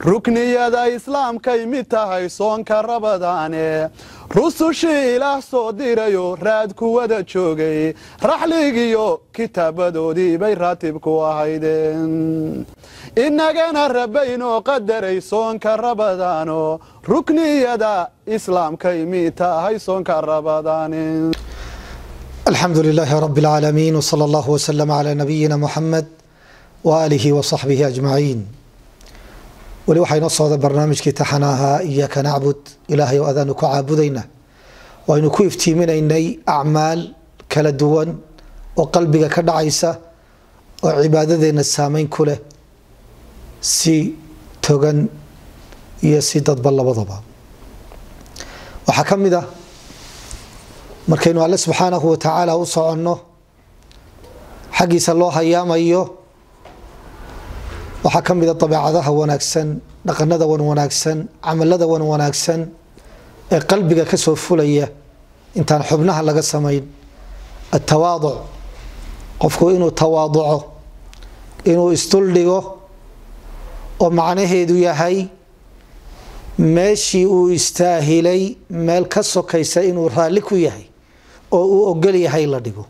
rukniyada islaamkay mid tahay soonka rabadaane rusushii ilaah soo dirayo raad kuwada joogay raxligiyo kitaabadoodii bay raatib ku ahaydeen innagana rabbaynoo qadaray soonka rabadaano rukniyada islaamkay mid tahay soonka rabadaane alxamdu lilaahi rab اlcaalamiin wslى اllah wslm clى nabiyina muxamed waaalihi wasaxbihi ajmaciin weli waxaa inoo socda barnaamijkii taxana ahaa iyaaka nacbud ilaahay oo adaanu ku caabudayna waynu ku iftiiminaynay acmaal kala duwan oo qalbiga ka dhacaysa oo cibaadadeenna saameyn ku leh si togan iyo si dadba labadaba waxaa ka mid ah markaynu alle subxaanahu watacaala u soconno xaggiisa loo hayaamayo waxaa ka mida dabeecadaha wanaagsan dhaqanada wan wanaagsan camalada wan wanaagsan ee qalbiga ka soo fulaya intaan xubnaha laga samayn atawaaduc qofku inuu tawaaduco inuu isduldhigo oo macnaheedu yahay meeshii uu istaahilay meel ka sokaysa inuu raalli ku yahay oo uu ogol yahay la dhigo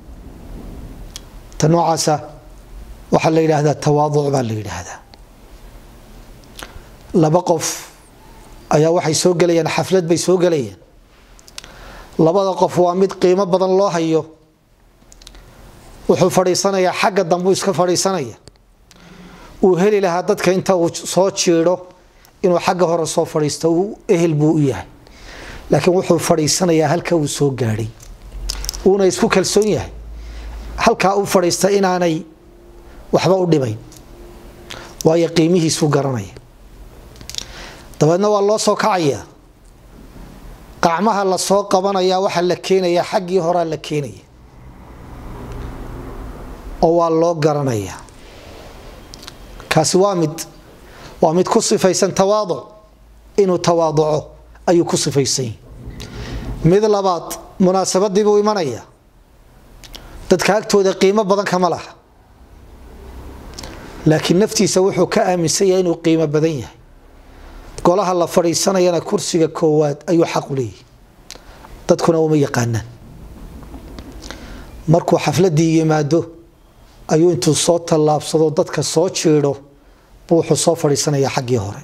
ta noocaasa waxaa la yidhaahdaa tawaaduc baa la yidhaahdaa laba qof ayaa waxay soo gelayaan xaflad bay soo gelayaan labada qof waa mid qiimo badan loo hayo wuxuu fadhiisanayaa xagga dambuu iska fadhiisanaya uu heli lahaa dadka inta uu soo jiidho inuu xagga hore soo fadhiisto uu ehel buu u yahay laakiin wuxuu fadhiisanayaa halka uu soo gaadhay uuna isku kalsoon yahay halkaa u fadhiista inaanay waxba u dhimayn waayo qiimihiisuu garanaya dabeedna waa loo soo kacayaa qacmaha la soo qabanayaa waxaa la keenayaa xaggii horaa la keenaya oo waa loo garanayaa kaasi waa mid waa mid ku sifaysan tawaaduc inuu tawaaduco ayuu ku sifaysan mid labaad munaasabadii buu imanaya dadka agtooda qiimo badan kama laha laakiin naftiisa wuxuu ka aaminsan yahay inuu qiimo badan yahay golaha la fadhiisanayana kursiga koowaad ayuu xaqu leeyahy dadkuna uma yaqaanaan markuu xafladii yimaado ayuu intuu soo tallaabsado dadka soo jiidho buu wuxuu soo fadhiisanayaa xaggii hore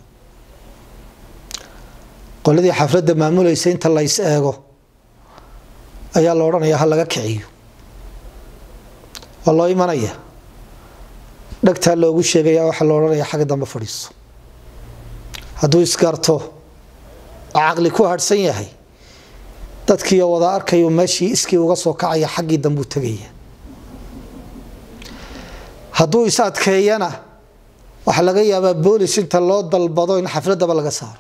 qoladii xafladda maamulaysa inta lays eego ayaa la odhanayaa ha laga kiciyo waa loo imanaya dhagtaa loogu sheegaya waxaa la odhanaya xagga dambe fadhiiso hadduu isgarto oo caqli ku harhsan yahay dadkiiyo wada arkayu meeshii iskii uga soo kacaya xaggii dambuu tegaya hadduu is adkeeyana waxaa laga yaabaa boolis inta loo dalbado in xafladaba laga saaro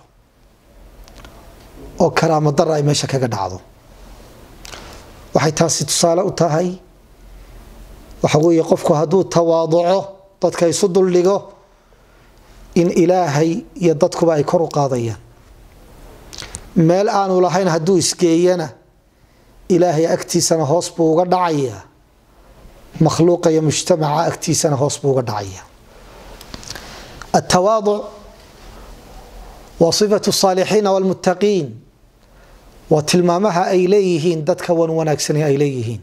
oo karaamo dara ay meesha kaga dhacdo waxay taasi tusaale u tahay waxa weeye qofku hadduu tawaaduco dadka isu duldhigo in ilaahay iyo dadkuba ay kor u qaadayaan meel aanu lahayn hadduu isgeeyana ilaahay agtiisana hoos buu uga dhacayaa makhluuqa iyo mujtamaca agtiisana hoos buu uga dhacayaa atawaaduc waa sifatu saalixiina walmuttaqiin waa tilmaamaha ay leeyihiin dadka wan wanaagsani ay leeyihiin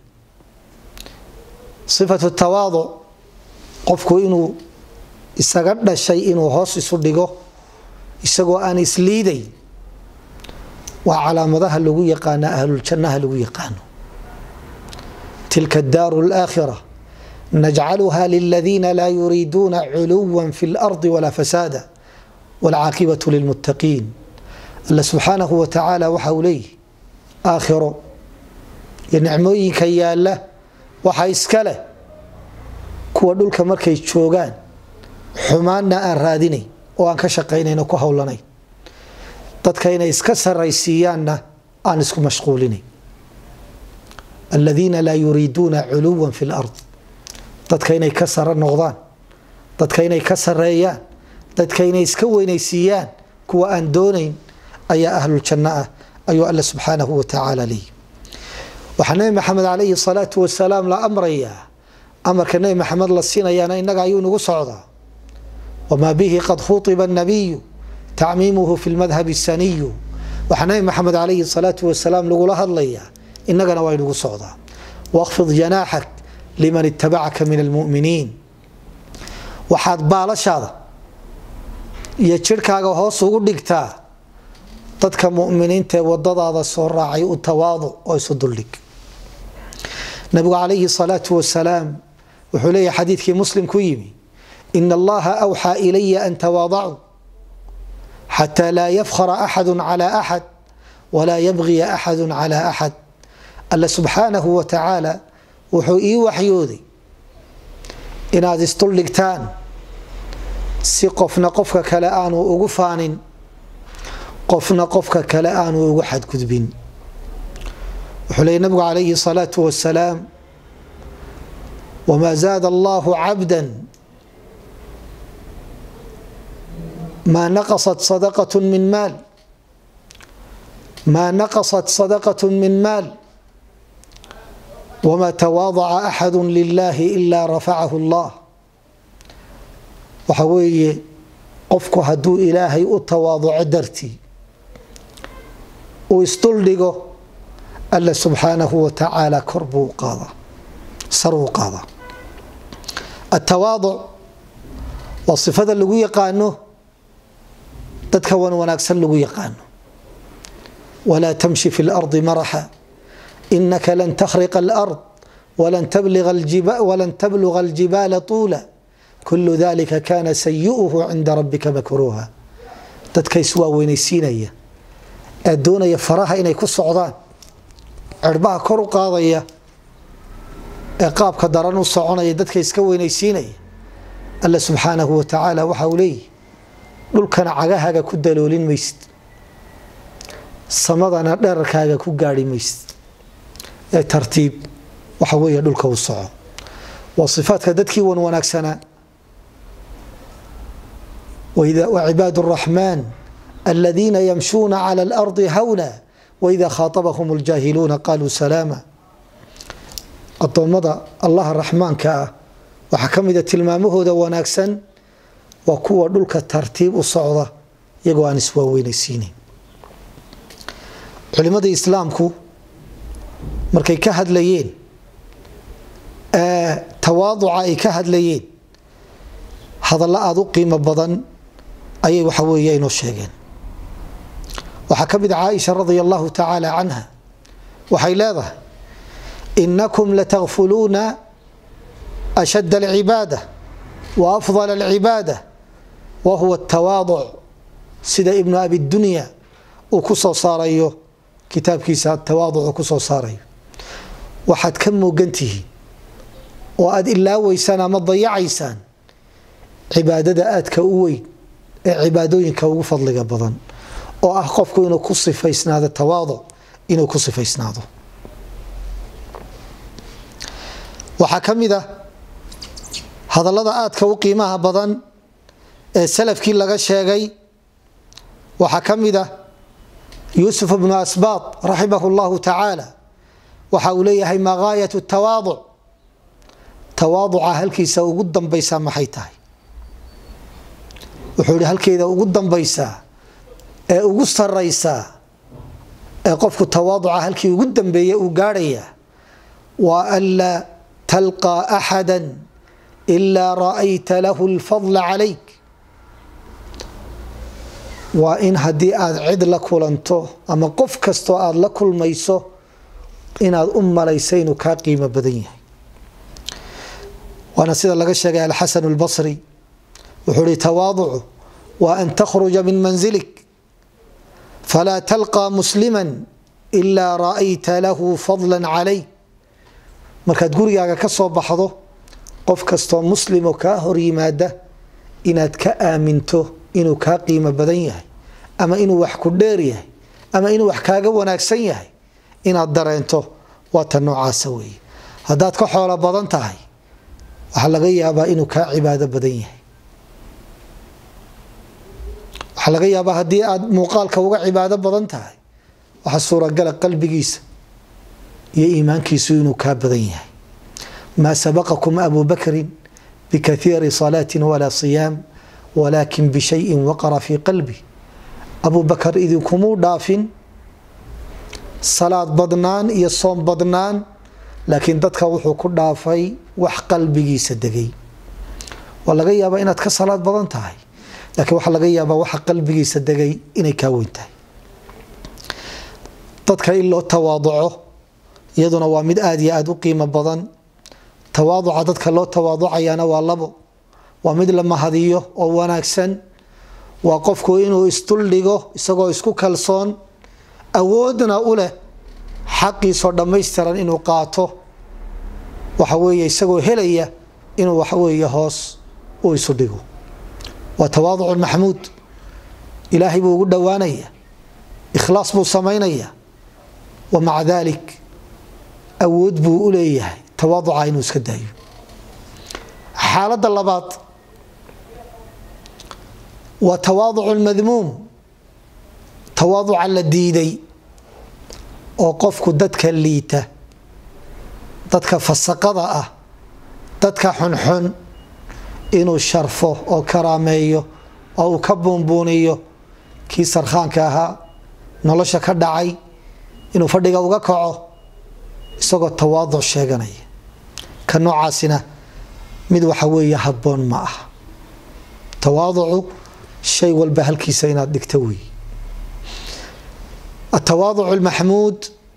sifatu tawaaduc qofku inuu isaga dhashay inuu hoos isu dhigo isagoo aan isliidayn waa calaamadaha lagu yaqaana ahluljannaha lagu yaqaano tilka daaru laakhira najcaluha liladiina laa yuriiduuna culuwa fi lardi walaa fasaada waalcaaqibatu lilmuttaqiin alla subxaanahu wa tacaala waxa uu leeyihi aakhiro iyo nicmooyinka yaalla waxa iska leh kuwa dhulka markay joogaan xumaanna aan raadinayn oo aan ka shaqaynayn oo ku howlanayn dadka inay iska saraysiiyaanna aan isku mashquulinayn aladiina laa yuriiduuna culuwa fi lard dadka inay ka saro noqdaan dadka inay ka sareeyaan dadka inay iska weynaysiiyaan kuwa aan doonayn ayaa ahluljanno ah ayuu alle subxaanahu wa tacaala leeyi waxaa nebi maxamed calayhi salaatu wasalaam la amrayaa amarka nebi maxamed la siinayaana innaga ayuu nagu socdaa wamaa bihi qad khuiba الnabiyu tacmiimuhu fi lmadhab الsaniyu waxaa nabi maxamed calayhi الsalaatu wasalaam lagula hadlayaa inagana waa inugu socdaa waqfid janaaxak liman itabacaka min almuminiin waxaad baalashaada iyo jirhkaaga hoos ugu dhigtaa dadka muminiinta ee wadadaada soo raacay u tawaaduc oo isu duldhig nabigu calayhi salaatu wasalaam wuxuu leeyahy xadiidkii muslim ku yimi ina allaha awxaa ilaya an tawaadacuu xataa laa yafkhara axadu cala axad walaa yabgiya axadu cala axad alla subxaanahu wa tacaala wuxuu ii waxyooday inaad isduldhigtaan si qofna qofka kale aanu ugu faanin qofna qofka kale aanu ugu xadgudbin wuxuu leeyay nabigu calayhi الsalaatu wasalaam wma zaada allahu cabda ma naqasat sadaqaة min maal ma naqasat sadaqaة min maal wma tawaadaca axadu lilahi ila rafacahu اllah waxa weeye qofku hadduu ilaahay u tawaaduco dartii uu isduldhigo alla subxaanahu wa tacaala kor buu qaadaa saruu qaadaa atawaaduc waa sifada lagu yaqaano dadka wan wanaagsan lagu yaqaano walaa tamshi fi اlardi maraxa inaka lan takhriqa alard walan tabluga aljibaala tuula kulu dalika kana sayi'uhu cinda rabbika makruuha dadka iswaaweynaysiinaya ee doonaya faraha inay ku socdaan cirbaha kor u qaadaya ee qaabka daran u soconaya dadka iska weynaysiinaya alla subxaanahu wa tacaala waxa uu leeyihi dhulkana cagahaaga ku daloolin maysid samadana dherarkaaga ku gaari maysid ee tartiib waxa weeye dhulka u soco waa sifaadka dadkii wan wanaagsanaa وعباad الرحمن الذين يمشون على الأرض hwنا وإذا khاaطبهم الجاhiلuuna قالوا سلاaما adoomada allaha raxmaanka ah waxaa ka mida tilmaamahooda wanaagsan waa kuwa dhulka tartiib u socda iyagoo aan iswaaweynaysiinayn culimada islaamku markay ka hadlayeen tawaaduca ay ka hadlayeen hadallo aada u qiimo badan ayay waxa weeye inoo sheegeen waxaa ka mid a caaisha radia allahu tacaala canha waxay leedahay inakum latakfuluuna ashad alcibaada wa afdal alcibaada wa huwa atawaaduc sida ibnu abi dunya uu ku soo saarayo kitaabkiisa tawaaduc uu ku soo saarayo waxaad ka moogan tihiin oo aada ilaaweysaan ama dayacaysaan cibaadada aadka u weyn ee cibaadooyinka ugu fadliga badan oo ah qofku inuu ku sifaysnaado tawaaduc inuu ku sifaysnaado waxaa ka mid a hadallada aadka u qiimaha badan ee salafkii laga sheegay waxaa ka mid a yuusuf bnu asbaad raximah اllahu tacaala waxa uu leeyahay ma gaayat tawaaduc tawaaduca halkiisa ugu dambaysaa maxay tahay wuxuu ihi halkeeda ugu dambaysaa ee ugu saraysaa ee qofku tawaaduca halkii ugu dambeeya uu gaarhaya waa anlaa talqaa axada ilaa ra'ayta lahu lfadla calayk waa in haddii aad cid la kulanto ama qof kastoo aada la kulmayso inaad u malaysa inuu kaa qiimo badan yahay waana sida laga sheegay alxasan اlbasri wuxuu hi tawaaducu wa an takhruja min manzilik falaa talqى muslima ilaa ra'ayta lahu fadla calayk markaad gurigaaga ka soo baxdo qof kastoo muslimo kaa hor yimaada inaad ka aaminto inuu kaa qiimo badan yahay ama inuu wax ku dheer yahay ama inuu wax kaaga wanaagsan yahay inaad dareento waa ta noocaasa weeye haddaad ka xoolo badan tahay waxaa laga yaabaa inuu kaa cibaado badan yahay waxaa laga yaabaa haddii aad muuqaalka uga cibaado badan tahay waxaa suuragala qalbigiisa iyo iimaankiisu inuu kaa badan yahay maa sabaqakum abu bakrin bikaiiri salaati walaa siyaam walaakin bishayin waqara fii qalbi abu bakar idinkumuu dhaafin salaad badnaan iyo soom badnaan laakiin dadka wuxuu ku dhaafay wax qalbigiisa degay waa laga yaabaa inaad ka salaad badan tahay laakiin waxaa laga yaabaa waxa qalbigiisa degay inay kaa weyn tahay dadka in loo tawaaduco iyaduna waa mid aada iyo aada u qiimo badan tawaaduca dadka loo tawaaducayana waa labo waa mid la mahadiyo oo wanaagsan waa qofku inuu isduldhigo isagoo isku kalsoon awoodna u leh xaqiisoo dhammaystiran inuu qaato waxa weeye isagoo helaya inuu waxaweeye hoos u isu dhigo waa tawaaducu maxmuud ilaahay buu ugu dhowaanaya ikhlaas buu samaynaya wa maca daalik awood buu u leeyahay tawaaduca inuu iska daayo xaaladda labaad waa tawaaducu lmadmuum tawaaduca la diiday oo qofku dadka liita dadka fasaqada ah dadka xunxun inuu sharfo oo karaameeyo oo uu ka buunbuuniyo kii sarkhaanka ahaa nolosha ka dhacay inuu fadhiga uga kaco isagoo tawaaduc sheeganaya ka noocaasina mid waxa weeye habboon ma ah tawaaducu shay walba halkiisa inaad dhigto wey atawaaducu lmaxmuud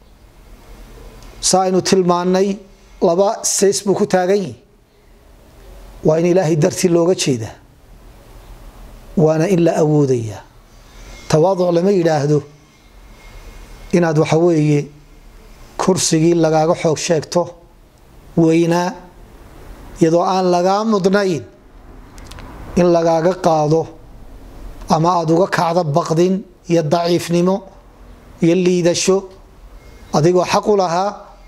sa aynu tilmaanay laba says buu ku taagan yihi waa in ilaahay dartii looga jeedaa waana in la awoodayaa tawaaduc lama yidhaahdo inaad waxa weeye kursigii lagaaga xoog sheegto weynaa iyadoo aan lagaa mudnayn in lagaaga qaado ama aada uga kacdo baqdin iyo daciifnimo iyo liidasho adigoo xaq u lahaa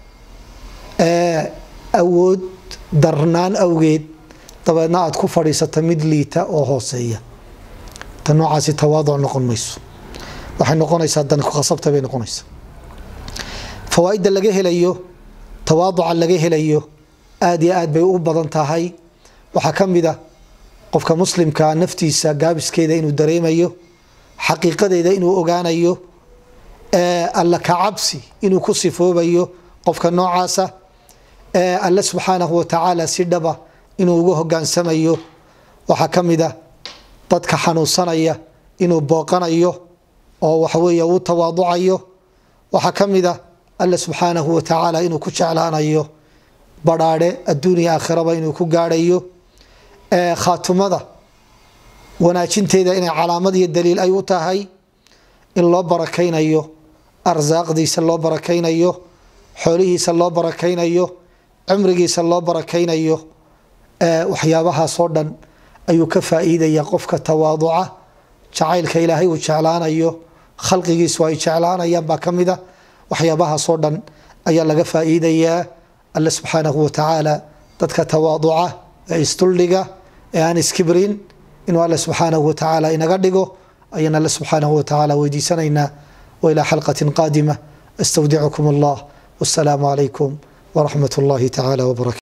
awood darnaan awgeed dabeedna aada ku fadhiisata mid liita oo hooseeya ta noocaasi tawaaduc noqon mayso waxay noqonaysaa dan kukhasabta bay noqonaysaa fawaaidda laga helayo tawaaduca laga helayo aada iyo aad bay u badan tahay waxaa ka mid a qofka muslimkaa naftiisa gaabiskeeda inuu dareemayo xaqiiqadeeda inuu ogaanayo alla ka cabsi inuu ku sifoobayo qofka noocaasa alle subxaanahu watacaala si dhaba inuu uga hogaansamayo waxaa ka mid a dadka xanuunsanaya inuu booqanayo oo waxaweeye uu tawaaducayo waxaa ka mid a alle subxaanahu watacaala inuu ku jeclaanayo badhaadhe adduuniya aakhiraba inuu ku gaadhayo khaatumada wanaajinteeda inay calaamad iyo daliil ay u tahay in loo barakaynayo arsaaqdiisa loo barakaynayo xoolihiisa loo barakaynayo cumrigiisa loo barakaynayo waxyaabahaasoo dhan ayuu ka faa'iidaya qofka tawaaduca jacaylka ilaahay uu jeclaanayo khalqigiisu ay jeclaanayaan baa ka mida waxyaabahaasoo dhan ayaa laga faa'iidayaa alle subxaanahu watacaala dadka tawaaduca ee isduldhiga ee aan iskibrin inuu alle subxaanahu watacaala inaga dhigo ayaan alle subxaanahu watacaala weydiisanaynaa wailaa xalqatin qaadima astawdicukum allah wasalaamu calaykum waraxmat اllahi tacaala wbarakatu